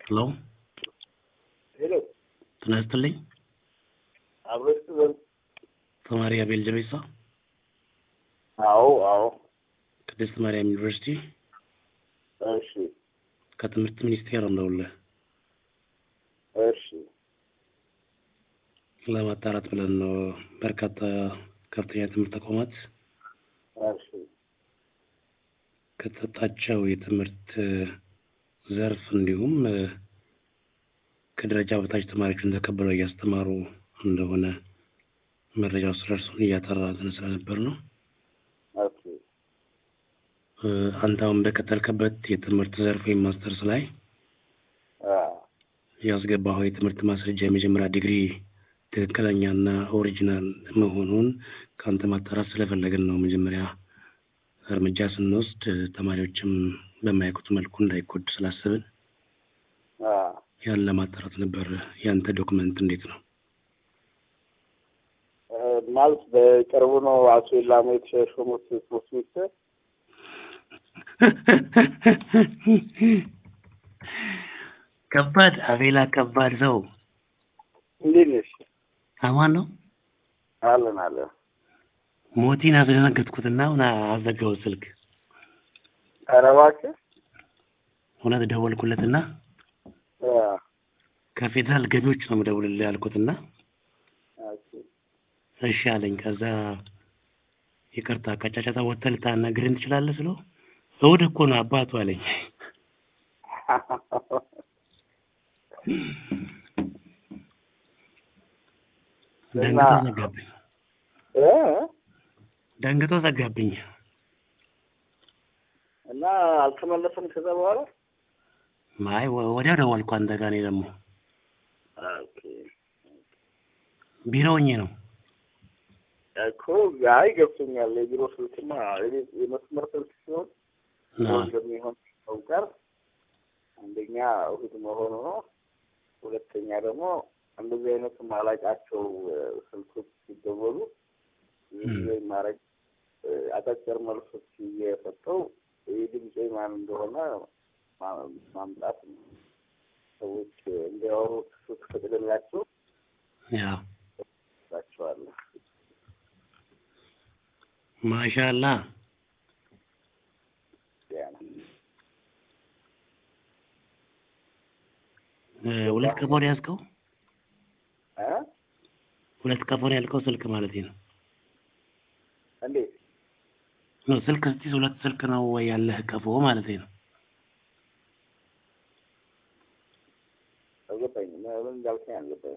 ሄሎ ሄሎ ጤና ይስጥልኝ። አብረሽ ዘን ተማሪ አቤል ጀቤሳ አዎ አዎ ቅድስት ማርያም ዩኒቨርሲቲ እሺ ከትምህርት ሚኒስቴር እንደውልህ እሺ ለማጣራት ብለን ነው። በርካታ ከፍተኛ ትምህርት ተቋማት እሺ ከተሰጣቸው የትምህርት ዘርፍ እንዲሁም እ፣ ከደረጃ በታች ተማሪዎችን ተቀብለው እያስተማሩ እንደሆነ መረጃው ስለእርሱን እያጠራን ስለነበር ነው። ኦኬ እ፣ አንተ አሁን በቀጠልክበት የትምህርት ዘርፍ ወይም ማስተርስ ላይ አ ያስገባኸው የትምህርት ማስረጃ የመጀመሪያ ዲግሪ ትክክለኛና ኦሪጂናል መሆኑን ከአንተ ማጣራት ስለፈለግን ነው። መጀመሪያ እርምጃ ስንወስድ እ፣ ተማሪዎችም በማያውቁት መልኩ እንዳይጎዱ ስላስብን አ ያን ለማጣራት ነበር። ያንተ ዶክመንት እንዴት ነው? እ፣ ማለት በቅርቡ ነው አቶ ኢላማ የተሾሙት ትምህርት ሚኒስትር ከባድ አቤላ፣ ከባድ ሰው እንዴት ነሽ? አማን ነው። አለን አለን ሞቲን አስደነገጥኩትና አሁን አዘጋው ስልክ። ኧረ እባክህ እውነት ደወልኩለትና አ ከፌዴራል ገቢዎች ነው የምደውልልህ ያልኩትና ኦኬ እሺ አለኝ። ከዛ ይቅርታ ቀጫጫታ ወጥተህ ልታናግረኝ ትችላለህ ስለው እሑድ እኮ ነው አባቱ አለኝ። ደንግጦ ዘጋብኝ። እ ደንግጦ ዘጋብኝ። እና አልተመለሰም ከዛ በኋላ አይ ወ- ወዲያው ደወልኩ አንተ ጋር። እኔ ደግሞ ኦኬ ቢሮ ሆኜ ነው። እኮ አይ ገብቶኛል። የቢሮ ስልክማ የቤት የመስመር ስልክ ሲሆን አዎ። እንደሚሆን ሰው ጋር አንደኛ እሑድ መሆኑ ነው። ሁለተኛ ደግሞ እንደዚህ አይነት ማላቃቸው ስልኮች ሲደወሉ ብዙ ጊዜ ማድረግ አጫጭር መልሶች እየሰጠው የድምፄ ማን እንደሆነ ማ- ማምጣት ነው። ሰዎች እንዲያወሩ ስትፈቅድላቸው ያው ላቸዋለሁ። ማሻአላ ያ ነው። እ፣ ሁለት ቀፎ ነው ያዝከው? እ? ሁለት ቀፎ ነው ያልከው ስልክ ማለት ነው? እንዴት ነው ስልክ ስትይዝ ሁለት ስልክ ነው ወይ ያለህ ቀፎ ማለት ነው? አልገባኝም። ምን እንዳልከኝ አልገባኝም።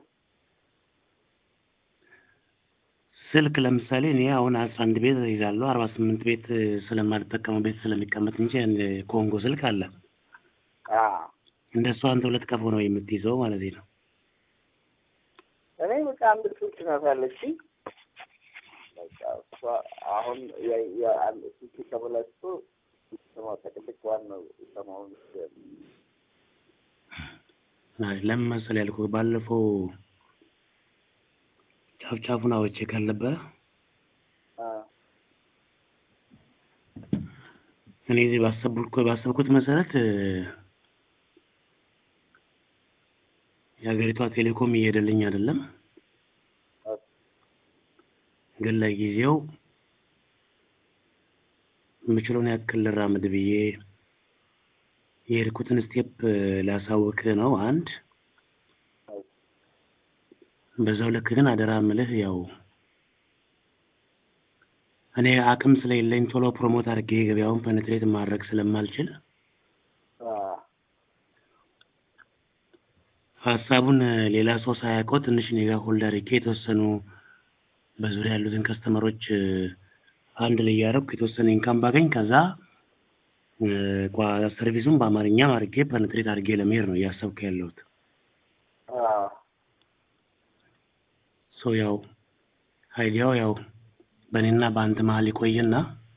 ስልክ ለምሳሌ እኔ አሁን አስራ አንድ ቤት ይዛለሁ አርባ ስምንት ቤት እ፣ ስለማልጠቀመው ቤት ስለሚቀመጥ እንጂ አንድ ኮንጎ ስልክ አለ። አ እንደሱ አንተ ሁለት ቀፎ ነው የምትይዘው ማለት ነው? እኔ በቃ አንድ ስልክ ናት ያለችኝ። በቃ እሷ አሁን የ- የ- አንድ ስልክ ተበላሽቶ ስማ ተቅልቅ ዋናው ሰማውን አይ ለምን መሰለህ ያልኩህ ባለፈው ጫፍ ጫፉን አውጥቼ ካልነበረ እኔ እዚህ ባሰብኩት ባሰብኩት መሰረት እ፣ የሀገሪቷ ቴሌኮም እየሄደልኝ አይደለም። ግን ለጊዜው የምችለውን ያክል ልራመድ ብዬ የሄድኩትን ስቴፕ እ፣ ላሳውቅህ ነው። አንድ በዛው ልክ ግን አደራ ምልህ ያው እኔ አቅም ስለሌለኝ ቶሎ ፕሮሞት አድርጌ ገበያውን ፐኔትሬት ማድረግ ስለማልችል ሀሳቡን እ፣ ሌላ ሰው ሳያውቀው ትንሽ እኔ ጋር ሆልድ አድርጌ የተወሰኑ በዙሪያ ያሉትን ከስተመሮች እ፣ አንድ ላይ እያደረኩ የተወሰነ ኢንካም ባገኝ ከዛ እ፣ ቋ- ሰርቪሱን በአማርኛም አድርጌ ፐኔትሬት አድርጌ ለመሄድ ነው እያሰብኩ ያለሁት። ሶ ያው አይዲያው ያው በእኔና በአንተ መሀል ይቆይና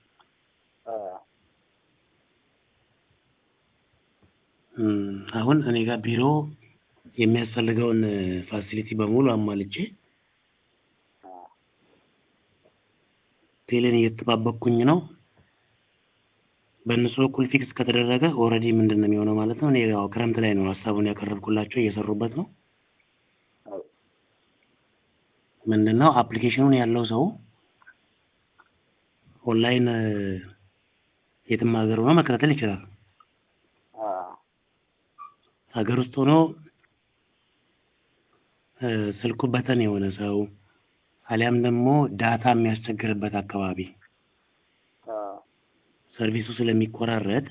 እም፣ አሁን እኔ ጋር ቢሮ የሚያስፈልገውን ፋሲሊቲ በሙሉ አሟልቼ ቴሌን እየተጠባበቅኩኝ ነው። በእነሱ በኩል ፊክስ ከተደረገ ኦልሬዲ ምንድን ነው የሚሆነው ማለት ነው። እኔ ያው ክረምት ላይ ነው ሀሳቡን ያቀረብኩላቸው እየሰሩበት ነው። አዎ ምንድን ነው አፕሊኬሽኑን ያለው ሰው ኦንላይን እ፣ የትም ሀገር ሆኖ መከታተል ይችላል። አዎ ሀገር ውስጥ ሆኖ እ፣ ስልኩ በተን የሆነ ሰው አሊያም ደግሞ ዳታ የሚያስቸግርበት አካባቢ አዎ ሰርቪሱ ስለሚቆራረጥ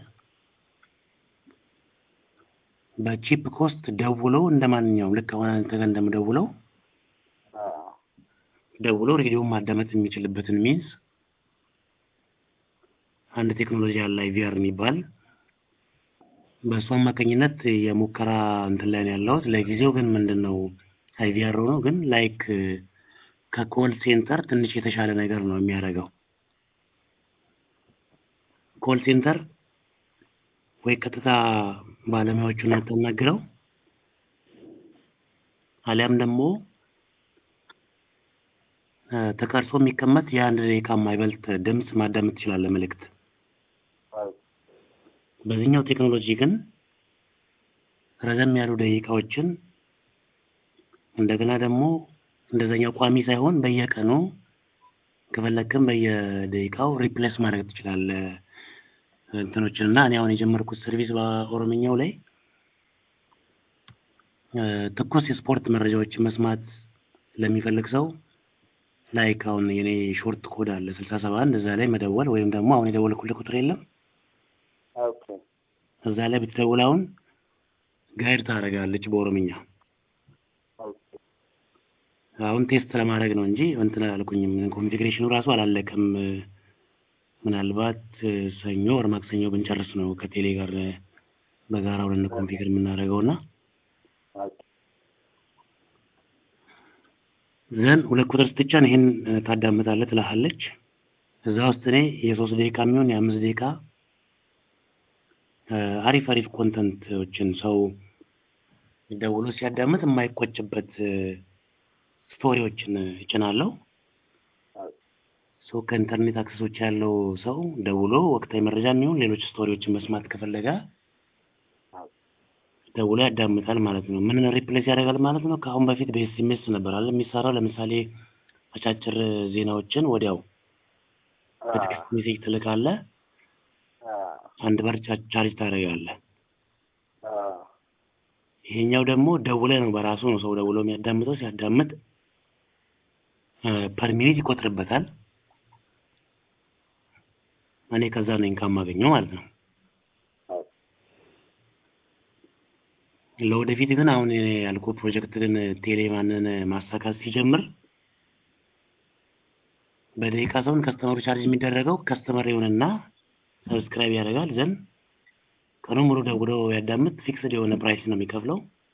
በቺፕ ኮስት ደውለው እንደ ማንኛውም ልክ አሁን አንተ ጋር እንደምደውለው አዎ ደውሎ ሬዲዮን ማዳመጥ የሚችልበትን ሚንስ አንድ ቴክኖሎጂ አለ አይቪአር የሚባል በእሱ አማካኝነት የሙከራ እንትን ላይ ነው ያለሁት። ለጊዜው ግን ምንድን ነው አይቪአር ሆኖ ግን ላይክ ከኮል ሴንተር ትንሽ የተሻለ ነገር ነው የሚያደርገው። ኮል ሴንተር ወይ ቀጥታ ባለሙያዎቹን የምታናግረው አሊያም ደግሞ እ፣ ተቀርጾ የሚቀመጥ የአንድ ደቂቃ የማይበልጥ ድምፅ ማዳመጥ ትችላለህ መልእክት። አዎ በዚህኛው ቴክኖሎጂ ግን ረዘም ያሉ ደቂቃዎችን እንደገና ደግሞ እንደዛኛው ቋሚ ሳይሆን በየቀኑ ከፈለግክም በየደቂቃው ሪፕሌስ ማድረግ ትችላለህ እንትኖችን እና እኔ አሁን የጀመርኩት ሰርቪስ በኦሮምኛው ላይ እ፣ ትኩስ የስፖርት መረጃዎችን መስማት ለሚፈልግ ሰው ላይክ አሁን የኔ ሾርት ኮድ አለ ስልሳ ሰባ አንድ እዛ ላይ መደወል ወይም ደግሞ አሁን የደወልኩልህ ቁጥር የለም ኦኬ እዛ ላይ ብትደውል አሁን ጋይድ ታደርጋለች በኦሮምኛ። ኦኬ አሁን ቴስት ለማድረግ ነው እንጂ እንትን አላልኩኝም። ኮንፊግሬሽኑ ራሱ አላለቀም። ምናልባት እ፣ ሰኞ ወር ማክሰኞ ብንጨርስ ነው ከቴሌ ጋር እ፣ በጋራ ሁለን ኮንፊግር የምናደርገው እና ኦኬ ዘን ሁለት ቁጥር ስትጫን ይሄን እ፣ ታዳምጣለህ ትልሃለች። እዛ ውስጥ እኔ የሶስት ደቂቃ የሚሆን የአምስት ደቂቃ እ፣ አሪፍ አሪፍ ኮንተንቶችን ሰው ደውሎ ሲያዳምጥ የማይቆጭበት እ፣ ስቶሪዎችን እጭናለሁ። አዎ ሶ ከኢንተርኔት አክሰሶች ያለው ሰው ደውሎ ወቅታዊ መረጃ የሚሆን ሌሎች ስቶሪዎችን መስማት ከፈለገ አዎ ደውሎ ያዳምጣል ማለት ነው። ምን ሪፕሌስ ያደርጋል ማለት ነው? ከአሁን በፊት በኤስኤምኤስ ነበር አለ የሚሰራው። ለምሳሌ አጫጭር ዜናዎችን ወዲያው በቴክስት ሜሴጅ ትልካለህ፣ አንድ በር ቻ- ቻርጅ ታደርጋለህ። ይሄኛው ደግሞ ደውለህ ነው በራሱ ነው ሰው ደውሎ የሚያዳምጠው። ሲያዳምጥ ፐር ሚኒት ይቆጥርበታል። እኔ ከዛ ነው ኢንካም ማገኘው ማለት ነው። ለወደፊት ግን አሁን ያልኩ ፕሮጀክት ግን ቴሌ ማንን ማሳካት ሲጀምር በደቂቃ ሰውን ከስተመሩ ቻርጅ የሚደረገው ከስተመር ይሆንና ሰብስክራይብ ያደርጋል ዘንድ ቀኑ ሙሉ ደውሎ ያዳምጥ ፊክስድ የሆነ ፕራይስ ነው የሚከፍለው።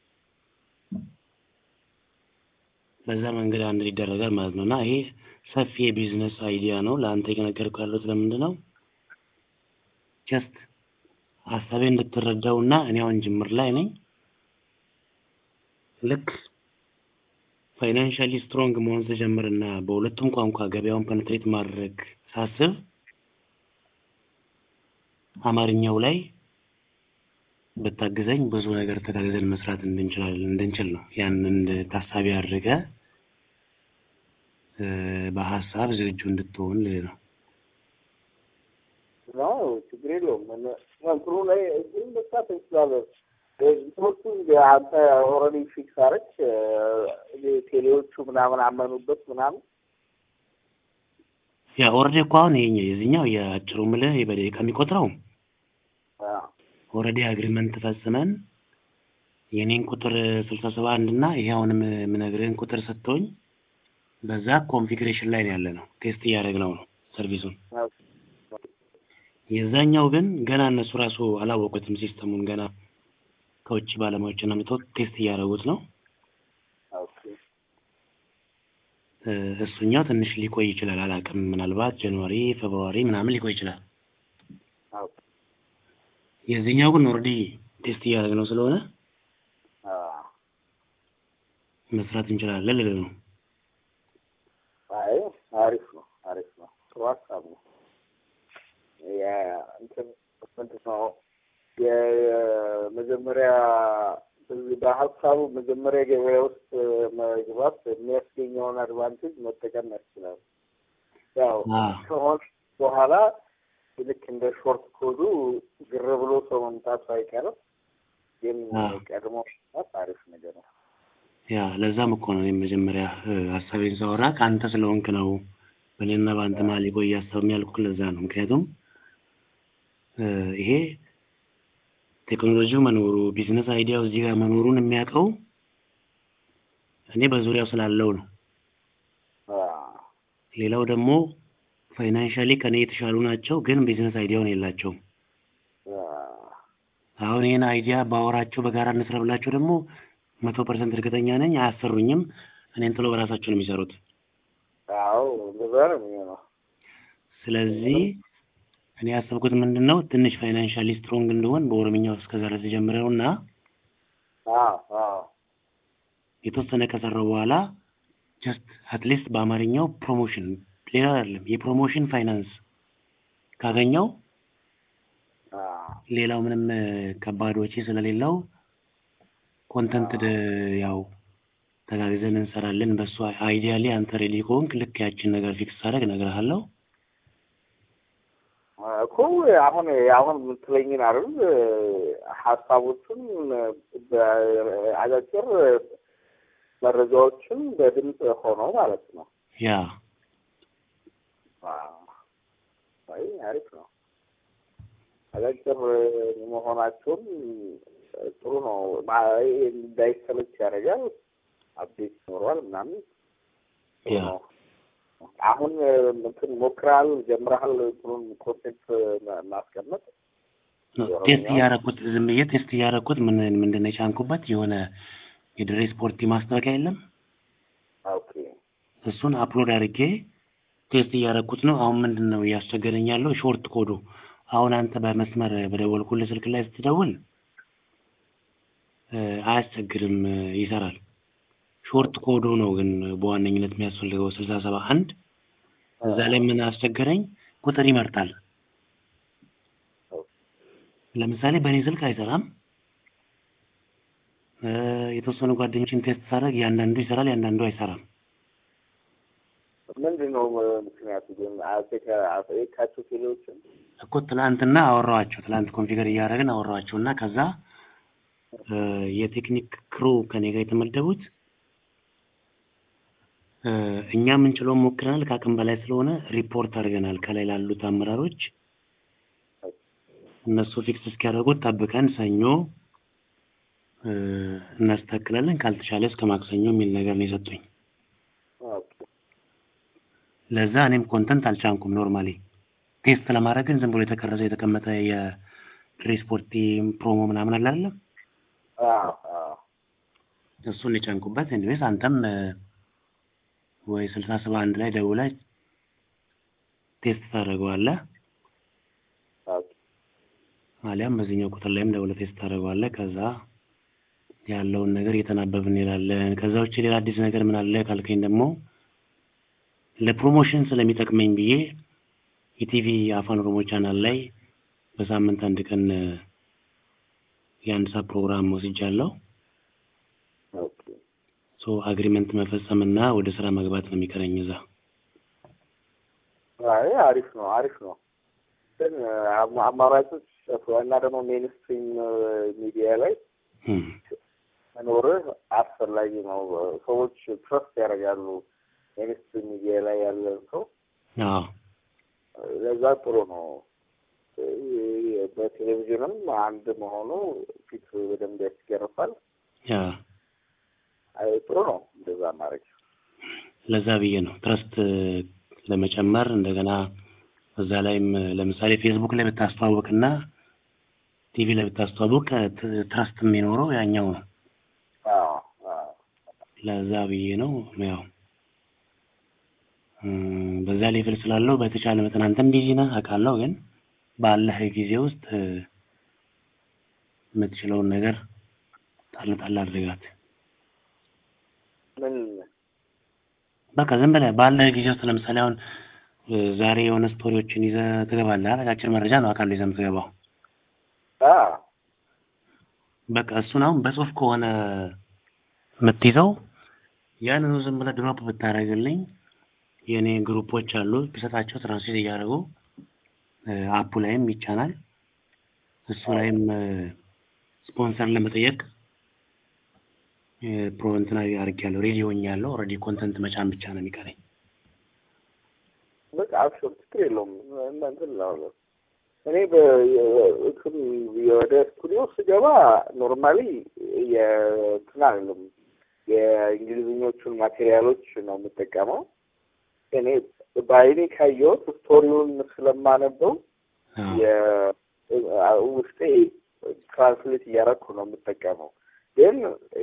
በዛ መንገድ አንድ ይደረጋል ማለት ነው እና ይሄ ሰፊ የቢዝነስ አይዲያ ነው። ለአንተ የነገርኩህ ያለው ስለምንድን ነው ጀስት ሀሳቤ እንድትረዳው እና እኔ አሁን ጅምር ላይ ነኝ። ልክ ፋይናንሻሊ ስትሮንግ መሆን ስጀምር እና በሁለቱም ቋንቋ ገበያውን ፐንትሬት ማድረግ ሳስብ አማርኛው ላይ ብታግዘኝ ብዙ ነገር ተጋግዘን መስራት እንድንችላለን እንድንችል ነው። ያንን ታሳቢ አድርገ እ፣ በሀሳብ ዝግጁ እንድትሆን ልል ነው። ነው ችግር የለውም። እነ- እንትኑ ላይ ግን መስራት እንችላለን። እንትኖቹ አንተ ኦልሬዲ ፊክስ አረች ቴሌዎቹ ምናምን አመኑበት ምናምን ያ ኦልሬዲ እኮ አሁን ይሄኛው የዚህኛው የአጭሩ ምልህ በደቂቃ የሚቆጥረው አዎ ኦልሬዲ አግሪመንት ፈጽመን የኔን ቁጥር ስልሳ ሰባ አንድ እና ይሄ አሁንም የምነግርህን ቁጥር ሰጥቶኝ በዛ ኮንፊግሬሽን ላይ ነው ያለ ነው። ቴስት እያደረግነው ነው ሰርቪሱን። የዛኛው ግን ገና እነሱ ራሱ አላወቁትም ሲስተሙን ገና ከውጭ ባለሙያዎች ነው የሚተውት ቴስት እያደረጉት ነው። ኦኬ እ፣ እሱኛው ትንሽ ሊቆይ ይችላል፣ አላውቅም። ምናልባት ጃንዋሪ ፌብሩዋሪ ምናምን ሊቆይ ይችላል። አዎ የዚህኛው ግን ኦልሬዲ ቴስት እያደረግነው ስለሆነ አዎ መስራት እንችላለን ልልህ ነው። አይ አሪፍ ነው፣ አሪፍ ነው። ጥሩ ሀሳብ ነው። ያ እንትን ምንድን ነው የመጀመሪያ በሀሳቡ መጀመሪያ ገበያ ውስጥ መግባት የሚያስገኘውን አድቫንቴጅ መጠቀም ያስችላል። ያው ከሆን በኋላ ልክ እንደ ሾርት ኮዱ ግር ብሎ ሰው መምጣቱ አይቀርም። ግን ቀድሞ መምጣት አሪፍ ነገር ነው። ያ ለዛም እኮ ነው እኔም መጀመሪያ ሀሳቤን ሳወራ ከአንተ ስለሆንክ ነው በእኔና በአንተ መሀል የቆየ ሀሳብ የሚያልኩት ለዛ ነው። ምክንያቱም ይሄ ቴክኖሎጂው መኖሩ ቢዝነስ አይዲያው እዚህ ጋር መኖሩን የሚያውቀው እኔ በዙሪያው ስላለው ነው። ሌላው ደግሞ ፋይናንሻሊ ከኔ የተሻሉ ናቸው፣ ግን ቢዝነስ አይዲያውን የላቸውም። አሁን ይህን አይዲያ ባወራቸው በጋራ እንስራ ብላቸው ደግሞ መቶ ፐርሰንት እርግጠኛ ነኝ አያሰሩኝም። እኔን ጥሎ በራሳቸው ነው የሚሰሩት። አዎ እንደዛ ነው የሚሆነው። ስለዚህ እኔ ያሰብኩት ምንድን ነው ትንሽ ፋይናንሻሊ ስትሮንግ እንደሆን በኦሮምኛው እስከ ዛሬ ተጀምረው እና የተወሰነ ከሰራው በኋላ ጀስት አትሊስት በአማርኛው ፕሮሞሽን ሌላ አይደለም የፕሮሞሽን ፋይናንስ ካገኘው ሌላው ምንም ከባድ ወጪ ስለሌለው ኮንተንት ያው ተጋግዘን እንሰራለን። በሱ አይዲያሊ አንተ ሬዲ ከሆንክ ልክ ያችን ነገር ፊክስ ሳደርግ እነግርሃለሁ። እኮ አሁን አሁን የምትለኝን አይደል ሀሳቦቹን አጫጭር መረጃዎችን በድምፅ ሆነው ማለት ነው። ያ አይ አሪፍ ነው። አጫጭር መሆናቸውን ጥሩ ነው። እንዳይሰለች ያደርጋል። አፕዴት ይኖረዋል ምናምን ጥሩ ነው። አሁን እንትን ሞክረሃል፣ ጀምረሃል እንትኑን ኮንቴንት ማስቀመጥ ቴስት እያደረኩት ዝም ብዬ ቴስት እያደረኩት ምን ምንድን ነው የጫንኩበት የሆነ የድሬ ስፖርቲ ማስታወቂያ የለም ኦኬ እሱን አፕሎድ አድርጌ ቴስት እያደረኩት ነው። አሁን ምንድን ነው እያስቸገረኝ ያለው ሾርት ኮዱ። አሁን አንተ በመስመር በደወልኩልህ ስልክ ላይ ስትደውል አያስቸግርም፣ ይሰራል። ሾርት ኮዱ ነው ግን በዋነኝነት የሚያስፈልገው ስልሳ ሰባ አንድ እዛ ላይ ምን አስቸገረኝ፣ ቁጥር ይመርጣል። ለምሳሌ በእኔ ስልክ አይሰራም። የተወሰኑ ጓደኞችን ቴስት ሳደርግ ያንዳንዱ ይሰራል፣ ያንዳንዱ አይሰራም። ምንድን ነው ምክንያቱ? ግን አጠየቃቸው ቴሌዎችን እኮ ትላንትና አወራኋቸው። ትላንት ኮንፊገር እያደረግን አወራኋቸው እና ከዛ የቴክኒክ ክሩ ከኔ ጋር የተመደቡት እኛ የምንችለውን ሞክረናል፣ ከአቅም በላይ ስለሆነ ሪፖርት አድርገናል ከላይ ላሉት አመራሮች። እነሱ ፊክስ እስኪያደርጉት ጠብቀን ሰኞ እናስተካክላለን፣ ካልተቻለ እስከ ማክሰኞ የሚል ነገር ነው የሰጡኝ። ለዛ እኔም ኮንተንት አልቻንኩም። ኖርማሊ ቴስት ለማድረግ ግን ዝም ብሎ የተቀረጸ የተቀመጠ የትሬስፖርት ፕሮሞ ምናምን አለ አይደለም እሱን የጫንኩበት። ኤኒዌይስ አንተም ወይ ስልሳ ሰባ አንድ ላይ ደውለህ ቴስት ታደርገዋለህ፣ አሊያም በዚህኛው ቁጥር ላይም ደውለህ ቴስት ታደርገዋለህ። ከዛ ያለውን ነገር እየተናበብን እንሄዳለን። ከዛ ውጭ ሌላ አዲስ ነገር ምን አለ ካልከኝ ደግሞ ለፕሮሞሽን ስለሚጠቅመኝ ብዬ የቲቪ አፋን ኦሮሞ ቻናል ላይ በሳምንት አንድ ቀን የአንድ ሰዓት ፕሮግራም ወስጃለሁ። ሶ አግሪመንት መፈጸምና ወደ ስራ መግባት ነው የሚቀረኝ እዛ። አይ አሪፍ ነው፣ አሪፍ ነው። ግን አማራጮች እና ደግሞ ሜንስትሪም ሚዲያ ላይ መኖርህ አስፈላጊ ነው። ሰዎች ትረስት ያደርጋሉ ሜንስትሪም ሚዲያ ላይ ያለን ሰው። ለዛ ጥሩ ነው። በቴሌቪዥንም አንድ መሆኑ ፊት በደንብ ያስገርፋል። ጥሩ ነው እንደዛ ማድረግ። ለዛ ብዬ ነው ትረስት ለመጨመር እንደገና እዛ ላይም ለምሳሌ ፌስቡክ ላይ ብታስተዋውቅና ቲቪ ላይ ብታስተዋውቅ ትረስት የሚኖረው ያኛው ነው። ለዛ ብዬ ነው ያው በዛ ሌቭል ስላለው በተቻለ መጠን አንተም ቢዚ ነህ አውቃለሁ፣ ግን ባለህ ጊዜ ውስጥ የምትችለውን ነገር ጣል ጣል አድርጋት። ምን በቃ ዝም ብለህ ባለህ ጊዜ ውስጥ ለምሳሌ አሁን ዛሬ የሆነ ስቶሪዎችን ይዘህ ትገባለህ። አጫጭር መረጃ ነው አውቃለሁ ይዘህ የምትገባው አ በቃ እሱን አሁን በጽሁፍ ከሆነ የምትይዘው ያንኑ ዝም ብለህ ድሮፕ ብታደርግልኝ የእኔ ግሩፖች አሉ ብሰጣቸው ትራንስሌት እያደረጉ አፑ ላይም ይቻላል። እሱ ላይም ስፖንሰር ለመጠየቅ ፕሮ እንትን አድርጌያለሁ፣ ሬዲ ሆኛለሁ። ኦልሬዲ ኮንተንት መጫን ብቻ ነው የሚቀረኝ። በቃ አብሽር፣ ችግር የለውም። እንትን እላለሁ እኔ በእንትን ወደ ስቱዲዮ ስገባ ኖርማሊ የእንትን አይደለም የእንግሊዝኞቹን ማቴሪያሎች ነው የምጠቀመው። እኔ በአይኔ ካየሁት ስቶሪውን ስለማነበው ውስጤ ትራንስሌት እያደረኩ ነው የምጠቀመው። ግን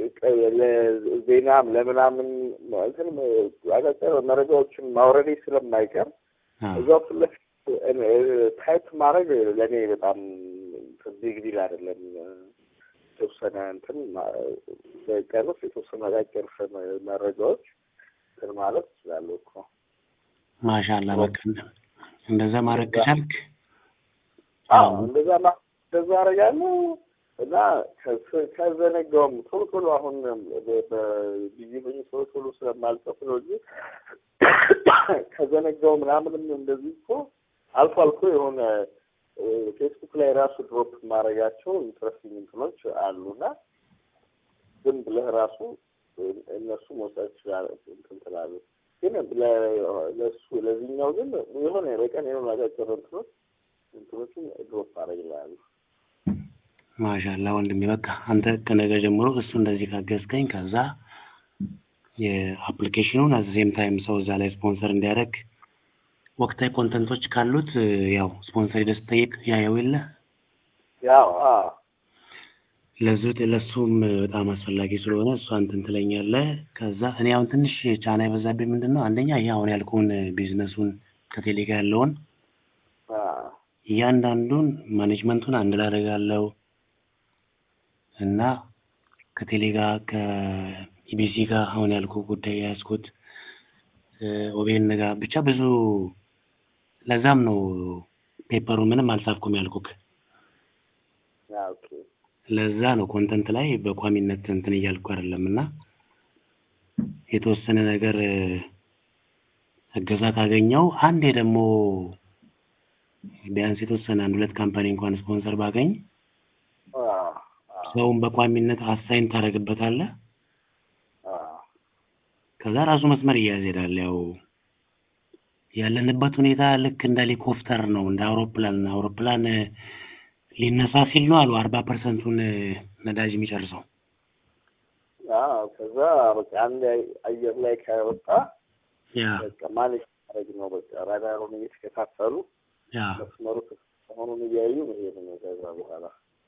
ለዜናም ለምናምን እንትን አጫጭር መረጃዎችን ማውረዴ ስለማይቀር እዛው ፊት ለፊት ታይፕ ማድረግ ለእኔ በጣም ቢግ ዲል አይደለም። የተወሰነ እንትን በቀን ውስጥ የተወሰነ አጫጭር መረጃዎች እንትን ማለት እችላለሁ እኮ። ማሻላ በቃ እንደዛ ማድረግ ከቻልክ አዎ እንደዛ እንደዛ አደርጋለሁ እና ከዘነጋውም ቶሎ ቶሎ አሁን በጊዜ በኝ ቶሎ ቶሎ ስለማልጽፍ ነው እንጂ ከዘነጋው ምናምንም እንደዚህ እኮ አልፎ አልፎ የሆነ ፌስቡክ ላይ ራሱ ድሮፕ ማድረጋቸው ኢንትረስቲንግ እንትኖች አሉና ዝም ብለህ ራሱ እነሱ መውሰድ ትችላለህ እንትን ትላለህ። ግን ለሱ ለዚህኛው ግን የሆነ በቀን የሆነ አጫጭር እንትኖች እንትኖችን ድሮፕ አደርግልሃለሁ። ማሻላ ወንድሜ፣ በቃ አንተ ከነገ ጀምሮ እሱ እንደዚህ ካገዝከኝ ከዛ የአፕሊኬሽኑን አዘሴም ታይም ሰው እዛ ላይ ስፖንሰር እንዲያደርግ ወቅታዊ ኮንተንቶች ካሉት ያው ስፖንሰር ሄደህ ስትጠይቅ ያየው የለ ያው ለዙ ለሱም በጣም አስፈላጊ ስለሆነ እሱ አንተን ትለኛለህ። ከዛ እኔ አሁን ትንሽ ጫና የበዛብኝ ምንድን ነው አንደኛ ይሄ አሁን ያልኩህን ቢዝነሱን ከቴሌ ጋር ያለውን እያንዳንዱን ማኔጅመንቱን አንድ ላይ አደርጋለሁ እና ከቴሌ ጋር ከኢቢሲ ጋር አሁን ያልኩ ጉዳይ የያዝኩት ኦቤን ጋር ብቻ ብዙ ለዛም ነው ፔፐሩን ምንም አልጻፍኩም ያልኩክ። ለዛ ነው ኮንተንት ላይ በቋሚነት እንትን እያልኩ አይደለም እና የተወሰነ ነገር እገዛ ካገኘው አንዴ ደግሞ ቢያንስ የተወሰነ አንድ ሁለት ካምፓኒ እንኳን ስፖንሰር ባገኝ ሰውን በቋሚነት አሳይን ታደርግበታለህ። ከዛ ራሱ መስመር እያያዝ ሄዳል። ያው ያለንበት ሁኔታ ልክ እንደ ሄሊኮፕተር ነው፣ እንደ አውሮፕላን አውሮፕላን ሊነሳ ሲል ነው አሉ አርባ ፐርሰንቱን ነዳጅ የሚጨርሰው። ከዛ በቃ አንድ አየር ላይ ከወጣ ያ በቃ ማኔጅ ማድረግ ነው። በቃ ራዳሩን እየተከታተሉ ያ መስመሩ መሆኑን እያዩ መሄድ ነው። ከዛ በኋላ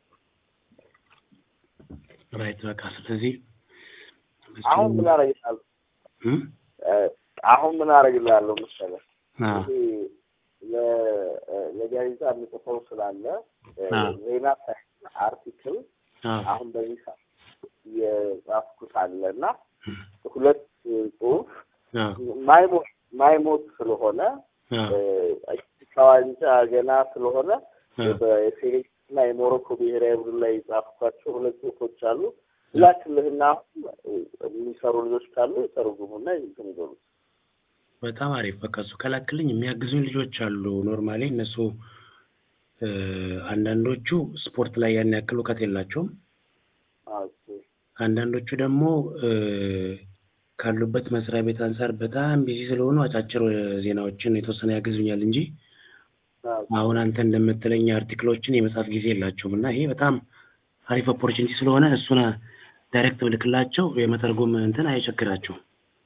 ራይት በቃ ስለዚህ አሁን ምን አደርግልሃለሁ እም? አሁን ምን አደርግልሃለሁ መሰለህ አዎ ይሄ ለጋዜጣ የምጽፈው ስላለ አዎ። ዜና ሳይሆን አርቲክል አዎ አሁን በዚህ ሰዓት የጻፍኩት አለ እና ሁለት ጽሁፍ አዎ ማይሞት ማይሞት ስለሆነ አዎ አፍሪካ ዋንጫ ገና ስለሆነ በሴኔጋል እና የሞሮኮ ብሔራዊ ቡድን ላይ የጻፍኳቸው ሁለት ጽሁፎች አሉ። ላክልህና አሁን የሚሰሩ ልጆች ካሉ የተረጉሙና እንትን ይበሉት። በጣም አሪፍ። በቃ እሱ ከላክልኝ የሚያግዙኝ ልጆች አሉ። ኖርማሊ እነሱ እ አንዳንዶቹ ስፖርት ላይ ያን ያክል እውቀት የላቸውም። ኦኬ። አንዳንዶቹ ደግሞ እ ካሉበት መስሪያ ቤት አንጻር በጣም ቢዚ ስለሆኑ አጫጭር ዜናዎችን የተወሰነ ያግዙኛል እንጂ ኦኬ። አሁን አንተ እንደምትለኝ አርቲክሎችን የመጻፍ ጊዜ የላቸውም እና ይሄ በጣም አሪፍ ኦፖርቹኒቲ ስለሆነ እሱን ዳይሬክት ብልክላቸው የመተርጎም እንትን አይቸግራቸውም።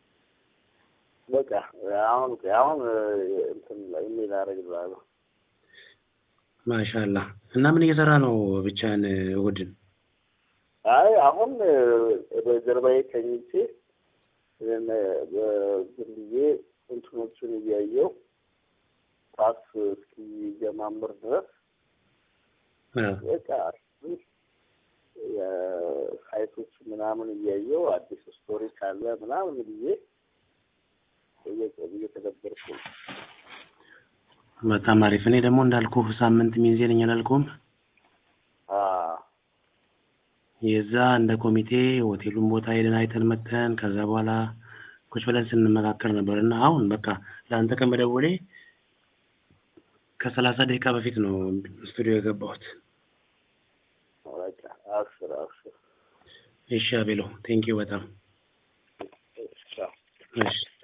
በቃ አሁን አሁን እንትን ኢሜል አደርግልሃለሁ። ማሻላ እና ምን እየሰራ ነው ብቻህን እሑድን? አይ አሁን በጀርባዬ ተኝቼ ዝም ብዬ እንትኖቹን እያየው ኳስ እስኪጀማምር ድረስ አዎ በቃ የሳይቶች ምናምን እያየው አዲስ ስቶሪ ካለ ምናምን ብዬ እየ- እየተደበርኩ ነው። በጣም አሪፍ። እኔ ደግሞ እንዳልኩ ሳምንት ሚዜ ነኝ አላልኩም? የዛ እንደ ኮሚቴ ሆቴሉን ቦታ ሄደን አይተን መተን ከዛ በኋላ ቁጭ ብለን ስንመካከር ነበር እና አሁን በቃ ለአንተ ከመደወሌ ከሰላሳ ደቂቃ በፊት ነው ስቱዲዮ የገባሁት። በቃ አብሽር አብሽር። እሺ አቤሎ ቴንኪው በጣም እሺ፣ ቻው። እሺ